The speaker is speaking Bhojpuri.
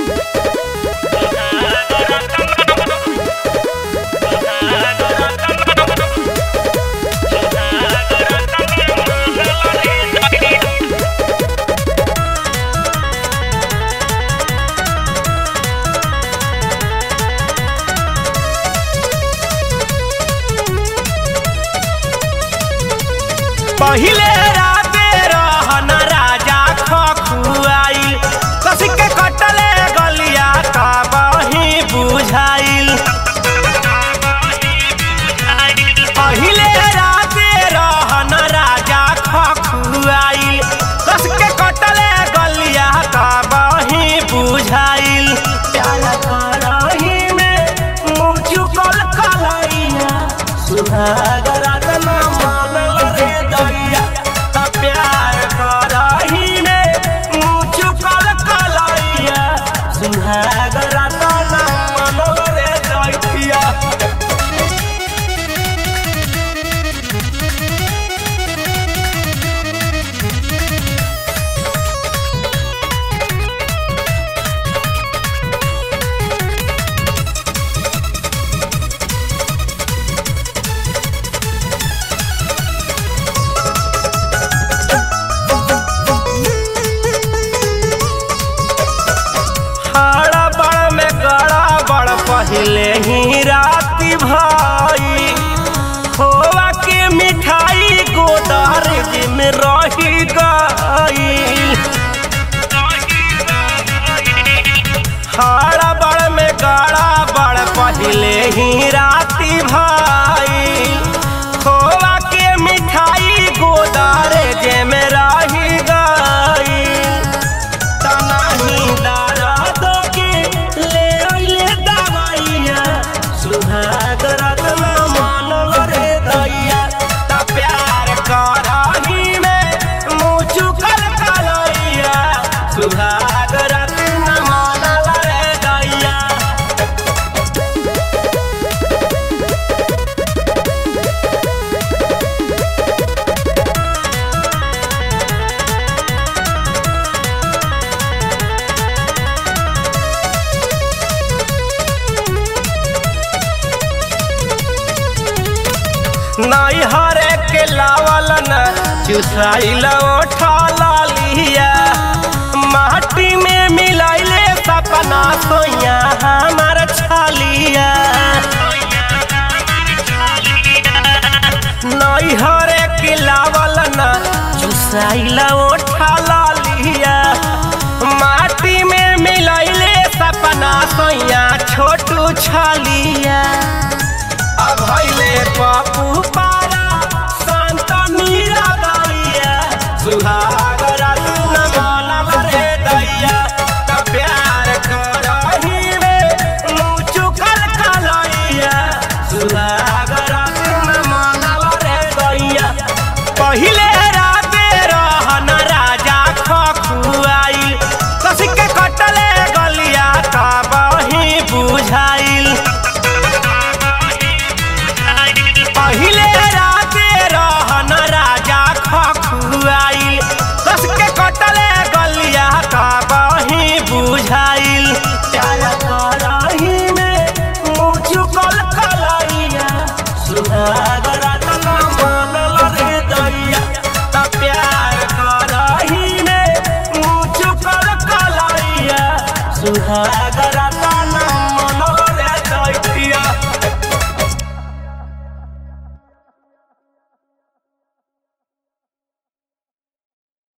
पहिले राते रहन राजा खखुआइल कसी के कटले गलिया का बही बुझाइल पहिले राते रहन राजा खखुआइल कस के कटले गलिया का बही बुझाइल प्याला करही में मुँह चुकल कलैया सुहागरा तना मानल रे दैया त प्यार करही में मुँह चुकल कलैया सुहागरा तना मानल रे दैया हाड़ा बड़ में गड़ा बड़ पहले ही राती भाई खोवा के मिठाई गोदारेज में रही गई हाड़ा बड़ में गड़ा बड़ पहले ही राती भाई खोवा के मिठाई गोदारेज में रही गई तनाही दर्द के ले अइले दवाइया सुहाग रत्न मानल रे दैया त प्यार करही में मुँह चुकल कलैया सुहाग रत्न मानल रे दैया नाई हरे के लावल न चुसाइल ओठा लालिया माटी में मिलाइले सपना सोया हमार छालिया नाई हरे के लावल न चुसाइल ओठा लालिया माटी में मिलाइले सपना सोया छोटू छालिया अभैले पप्पू पारा संत मीरा गैया सुहाग रत्न मानव रे दैया त प्यार करही में मुँह चुकल कलैया सुहाग रत्न मानव रे दैया पहिले राते रहन राजा खखुआइल कसी के कटले गलिया का बही बुझाइल पहिले राते रहन राजा खखुआइल कस के कटले गलिया का बही बुझाइल प्यार करही में मुँह चुकल कलैया सुहाग रत्न मानल रे दैया त प्यार करही में मुँह चुकल कलैया सुहाग रत्न